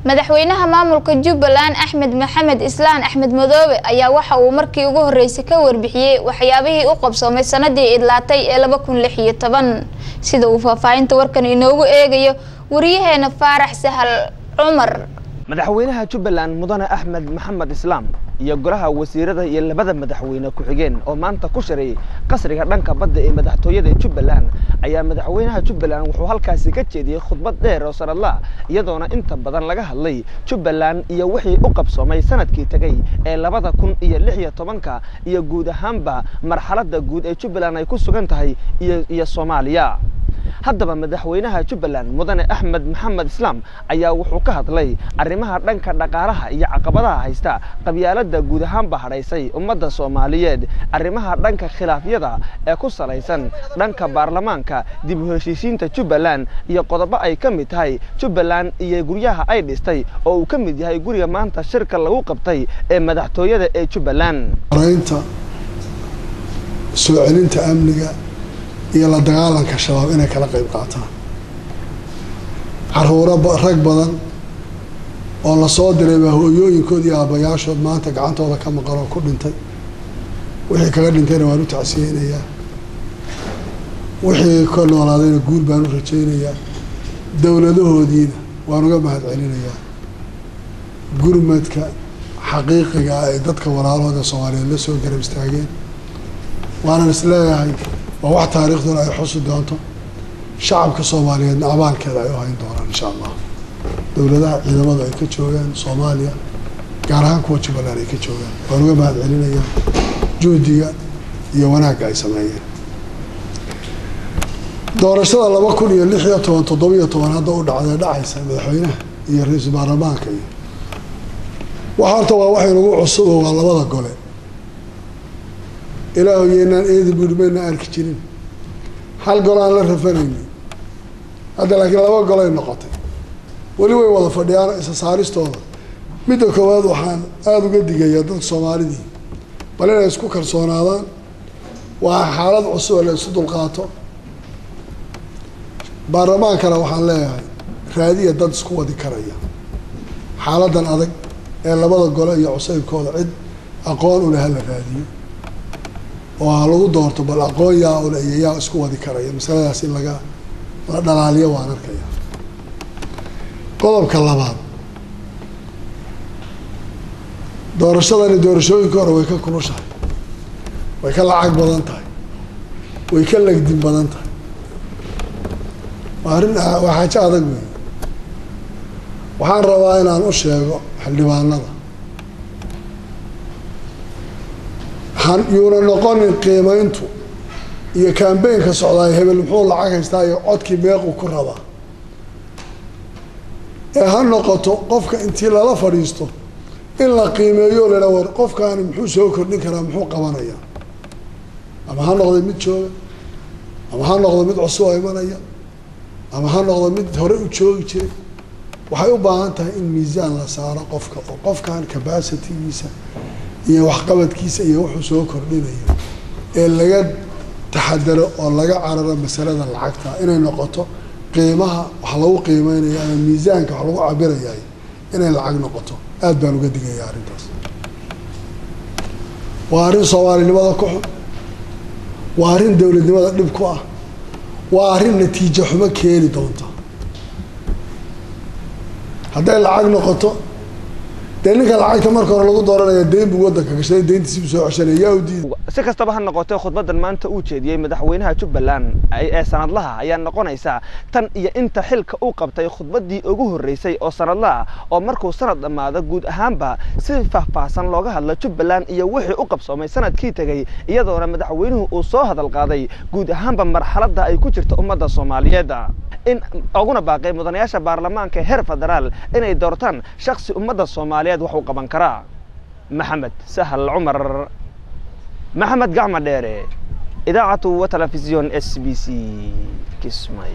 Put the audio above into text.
madaxweynaha maamulka jubbaland axmed maxamed islaan axmed madoobe ayaa waxa uu markii ugu horeysay ka warbixiyey waxyaabihii u qabsoomay sanadii idlaatay ee laba kun lix iyo toban sida uu faahfaahinta warkan inoogu eegayo wariyaheena faarax sahal cumar madaxweynaha jubbaland mudane axmed maxamed islaam iyo golaha wasiirada iyo labada madaxweyne ku-xigeen oo maanta ku shareeyey qasriga dhanka badda ee madaxtooyada jubbaland ayaa madaxweynaha jubbaland wuxuu halkaasi ka jeediyey khudbad dheer oo sanadlaah iyadoona inta badan laga hadlay jubbaland iyo wixii u qabsoomay sanadkii tegey ee labada kun iyo lix iyo tobanka iyo guud ahaanba marxaladda guud ee jubbaland ay ku sugan tahay iyo soomaaliya haddaba madaxweynaha jubbaland mudane axmed maxamed islaam ayaa wuxuu ka hadlay arrimaha dhanka dhaqaalaha iyo caqabadaha haysta qabyaaladda guud ahaanba hadhaysay ummadda soomaaliyeed arrimaha dhanka khilaafyada ee ku salaysan dhanka baarlamaanka dib u heshiisiinta jubbaland iyo qodobo ay ka mid tahay jubbaland iyo guryaha ay dhistay oo uu ka mid yahay guriga maanta shirka lagu qabtay ee madaxtooyada ee jubbaland raynta soo celinta amniga iyo la dagaalanka shabaab inay kala qayb qaataan caruuro rag badan oo lasoo diray baa hooyooyinkood iyo aabbayaashood maanta gacantooda ka maqan oo ku dhintay wixii kaga dhintayna waan u tacsiyeynayaa wixii ka noolaadayna guul baan u rajaynayaa dowladahoodiina waan uga mahad celinayaa gurmadka xaqiiqiga ah ay dadka walaalahooda soomaaliyeed la soo garab istaageen waanan is leeyahay waa wax taariikhduna ay xusi doonto shacabka soomaaliyeedna abaalkeeda ay u hayn doonaan insha allah dowladaha ciidamada ay ka joogaan soomaaliya gaar ahaan kuwa jubbaland ay ka joogaan waan uga mahad celinayaa juhdiga iyo wanaagga ay sameeyeen doorashada laba kun iyo lix iyo toban toddobiyo toban hadda u dhacdee dhacaysa madaxweynaha iyo ra-iisul baarlamaanka iyo waxa horta waa wax inagu cusubo waa labada gole ilaahu yeynaan eedi buuri maynaa arki jirin hal gol aan la rafanayni hadda laakiin laba golay noqotay weli way wada fadhiyaan isa saaristooda midda koowaad waxaan aada uga digayaa dadka soomaalidii bal inay isku kalsoonaadaan waa xaalad cusub oo la isu dulqaato baarlamaankana waxaan leeyahay raadiya dad isku wadi karaya xaaladan adag ee labada gole iyo cusaybkooda cid aqoon u leh hala raadiyo oo ha lagu doorto bal aqoon yaa ule iyo yaa isku wadi karaya masaladaas in laga la dhalaaliyo waan arkaya qodobka labaad doorashadani doorashooyinka hore way ka kulushahay way ka lacag badan tahay way ka legdin badan tahay waa arrin waa xaajo adag wey waxaan rabaa inaan u sheego xildhibaanada yuuna noqonin qiimayntu iyo kambeynka socdaay hebel muxuu lacag haystaa iyo codkii meequ ku rabaa ee ha noqoto qofka intii lala fadhiisto in la qiimeeyo lala war qofkaani muxuu soo kordhin karaa muxuu qabanayaa ama ha noqdo mid jooga ama ha noqdo mid cusub oo imanaya ama ha noqdo mid hore u joogi jiray waxay u baahan tahay in miisaan la saaro qofka oo qofkan capacitygiisa iyo waxqabadkiisa iyo wuxuu soo kordhinayo ee laga taxadaro oo laga cararo masalada lacagta inay noqoto qiimaha wax lagu qiimeynayo ama miisaanka wax lagu cabirayaay inay lacag noqoto aad baan uga digaya arrintaas waa arrin soomaalinimada ku xun waa arrin dowladnimada dhib ku ah waa arrin natiijo xumo keeni doonta hadday lacag noqoto dee ninka lacagta marka hore lagu dooranaya deyn buu waddanka gashaday deyntiisibu soo ceshanaya yaa u diiday si kastaba ha noqotee khudbadan maanta uu jeediyey madaxweynaha jubbaland ee sanadlaha ayaa noqonaysa tan iyo inta xilka uu qabtay khudbaddii ugu horreysay oo sanadlaha oo markuu sanad dhammaado guud ahaanba si faahfaahsan looga hadlo jubbaland iyo wixii u qabsoomay sanadkii tegey iyadoona madaxweynuhu uu soo hadal qaaday guud ahaanba marxaladda ay ku jirto ummadda soomaaliyeed in uguna baaqay mudanayaasha baarlamaanka heer federaal inay doortaan shaksi ummadda soomaaliyeed wax uu qaban karaa maxamed sahal cumar maxamed gacma dheere idaacatu wa telefisyon s b c kismay